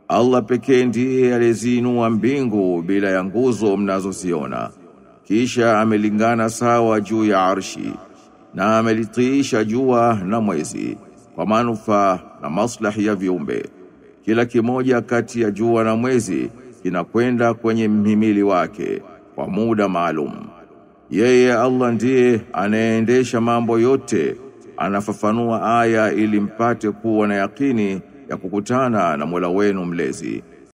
Allah pekee ndiye aliyeziinua mbingu bila ya nguzo mnazoziona kisha amelingana sawa juu ya arshi na amelitiisha jua na mwezi kwa manufaa na maslahi ya viumbe kila kimoja kati ya jua na mwezi kinakwenda kwenye mhimili wake kwa muda maalum yeye Allah ndiye anayeendesha mambo yote anafafanua aya ili mpate kuwa na yakini ya kukutana na Mola wenu mlezi